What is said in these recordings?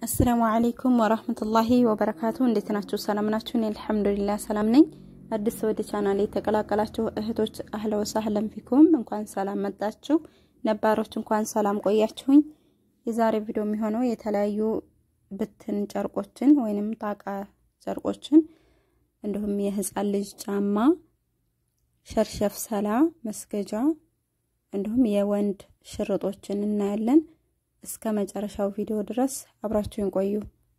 አሰላሙ አለይኩም ወራህመቱላሂ ወበረካቱ። እንዴት ናችሁ? ሰላም ናችሁ? እኔ አልሐምዱሊላህ ሰላም ነኝ። አዲስ ወደ ቻናል የተቀላቀላችሁ እህቶች አህለ ወሳህለን ፊኩም እንኳን ሰላም መጣችሁ። ነባሮች እንኳን ሰላም ቆያችሁኝ። የዛሬ ቪዲዮ የሚሆነው የተለያዩ ብትን ጨርቆችን ወይንም ጣቃ ጨርቆችን እንዲሁም የህፃን ልጅ ጫማ፣ ሸርሸፍ ሰላ መስገጃ እንዲሁም የወንድ ሽርጦችን እናያለን። እስከ መጨረሻው ቪዲዮ ድረስ አብራችሁን ቆዩ።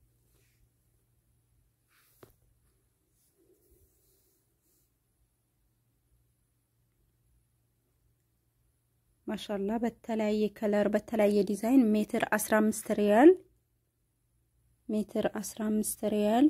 ማሻላ በተለያየ ከለር በተለያየ ዲዛይን ሜትር 15 ሪያል ሜትር 15 ሪያል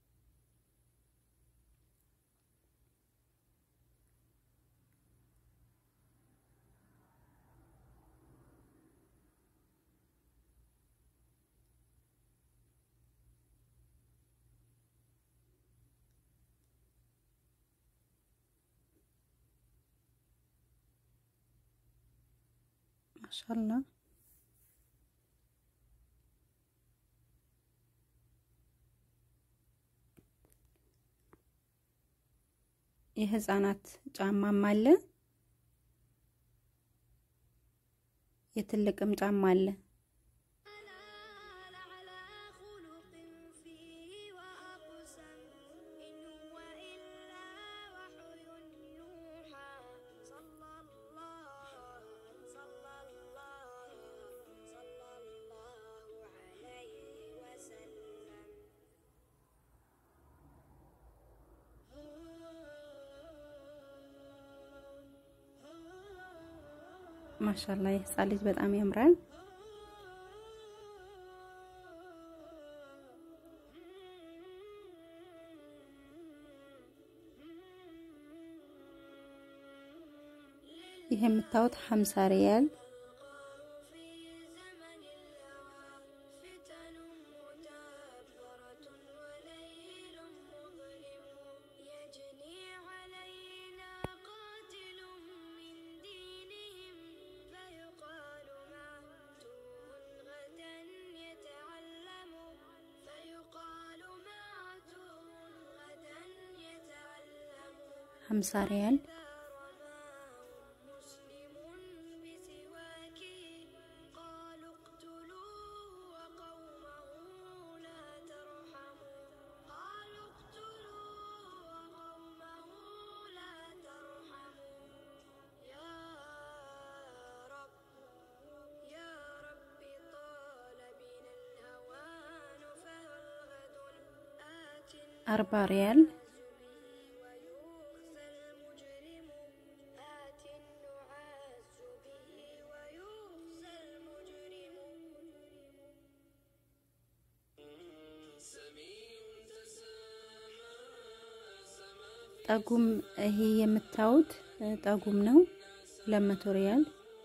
ማሻላ የህፃናት ጫማም አለ፣ የትልቅም ጫማ አለ። ማሻላ የህፃን ልጅ በጣም ያምራል። ይህ የምታዩት ሀምሳ ሪያል ሀምሳ ሪያል አርባ ሪያል ጠጉም ይሄ የምታዩት ጠጉም ነው። ለመቶ ሪያል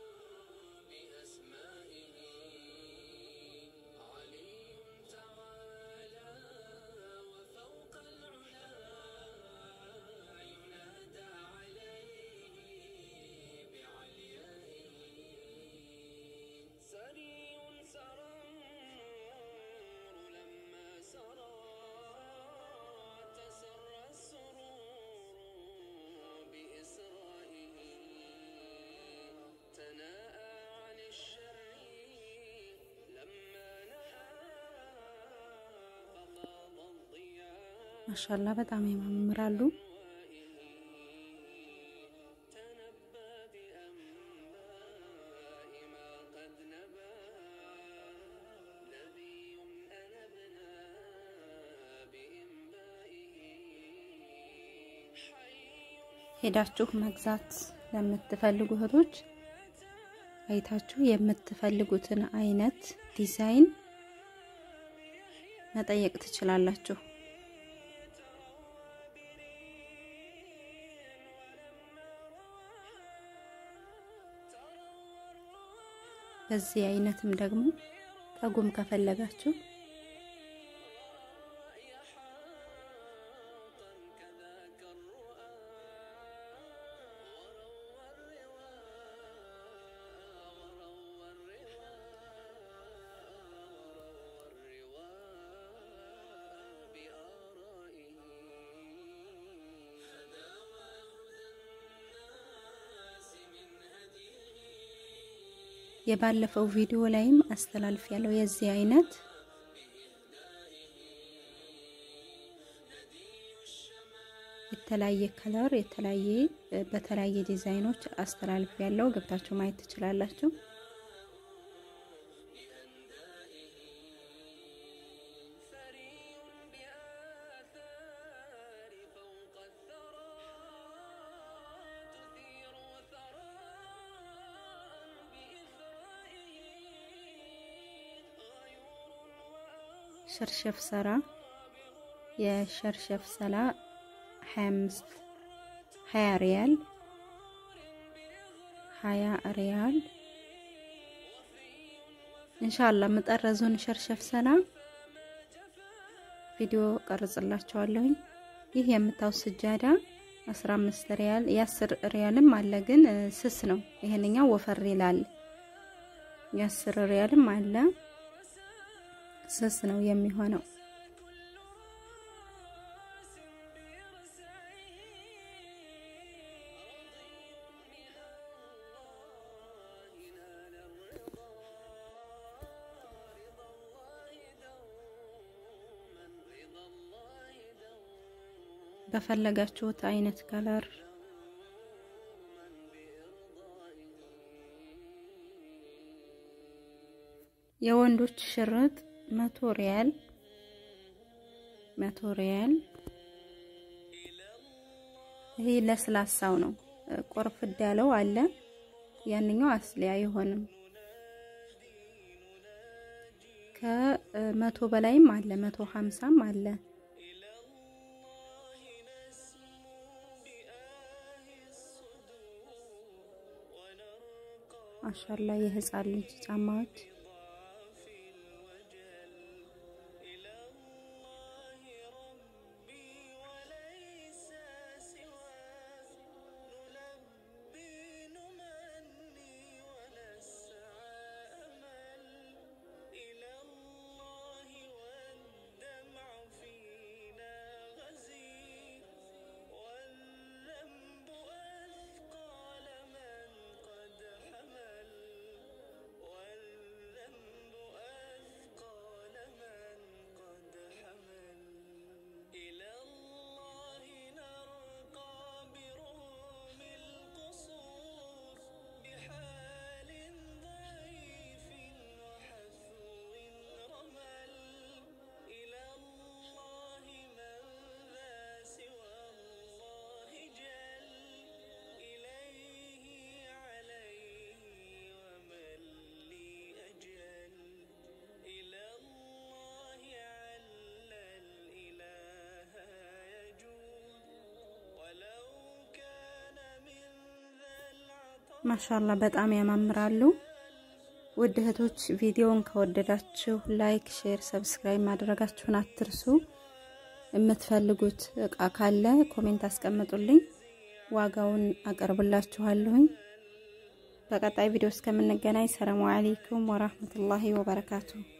ማሻላ በጣም ያማምራሉ። ሄዳችሁ መግዛት ለምትፈልጉ እህቶች አይታችሁ የምትፈልጉትን አይነት ዲዛይን መጠየቅ ትችላላችሁ። በዚህ አይነትም ደግሞ ጠጉም ከፈለጋችሁ የባለፈው ቪዲዮ ላይም አስተላልፍ ያለው የዚህ አይነት የተለያየ ከለር የተለያየ በተለያየ ዲዛይኖች አስተላልፍ ያለው ገብታችሁ ማየት ትችላላችሁ። ሸርሸፍ ሰራ የሸርሸፍ ሰላ 25 20 ሪያል 20 ሪያል ኢንሻአላህ መጠረዙን ሸርሸፍ ሰላ ቪዲዮ ቀርጽላችኋለሁኝ። ይህ የምታው ስጃዳ 15 ሪያል የ10 ሪያልም አለ፣ ግን ስስ ነው። ይሄንኛው ወፈር ይላል። የ10 ሪያልም አለ ስስ ነው የሚሆነው። በፈለጋችሁት አይነት ከለር የወንዶች ሽርጥ መቶ ሪያል መቶ ሪያል። ይሄ ለስላሳው ነው። ቆርፍድ ያለው አለ። ያንኛው አስሊ አይሆንም። ከመቶ በላይም አለ። መቶ ሀምሳም አለ። ማሻላ የህፃን ልጅ ጫማዎች ማሻላ በጣም ያማምራሉ። ውድ እህቶች ቪዲዮውን ከወደዳችሁ ላይክ፣ ሼር፣ ሰብስክራይብ ማድረጋችሁን አትርሱ። የምትፈልጉት እቃ ካለ ኮሜንት አስቀምጡልኝ፣ ዋጋውን አቀርብላችኋለሁኝ። በቀጣይ ቪዲዮ እስከምንገናኝ ሰላሙ አለይኩም ወራህመቱላሂ ወበረካቱሁ።